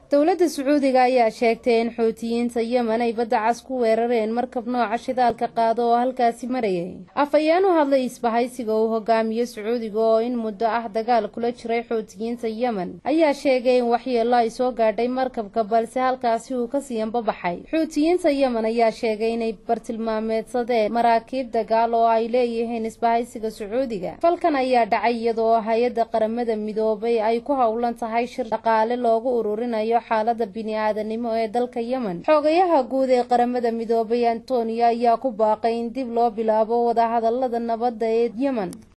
dowladda sacuudiga ayaa sheegtay in xuutiyiinta yemen ay badda cas ku weerareen markab nooca shidaalka qaado oo halkaasi marayay afhayeen u hadlay isbahaysiga uu hogaamiyo sacuudiga oo in muddo ah dagaal kula jiray xuutiyiinta yemen ayaa sheegay in waxyeello ay soo gaadhay markabka balse halkaasi uu kasii ambabaxay xuutiyiinta yemen ayaa sheegay inay bartilmaameedsadeen maraakiib dagaal oo ay leeyihiin isbahaysiga sacuudiga falkan ayaa dhacay iyadoo hay-adda qaramada midoobay ay ku howlan tahay shir dhaqaale loogu ururinayo xaalada bini-aadanimo ee dalka yemen xoogayaha guud ee qaramada midoobay antonio ayaa ku baaqay in dib loo bilaabo wadahadalada nabadda ee yemen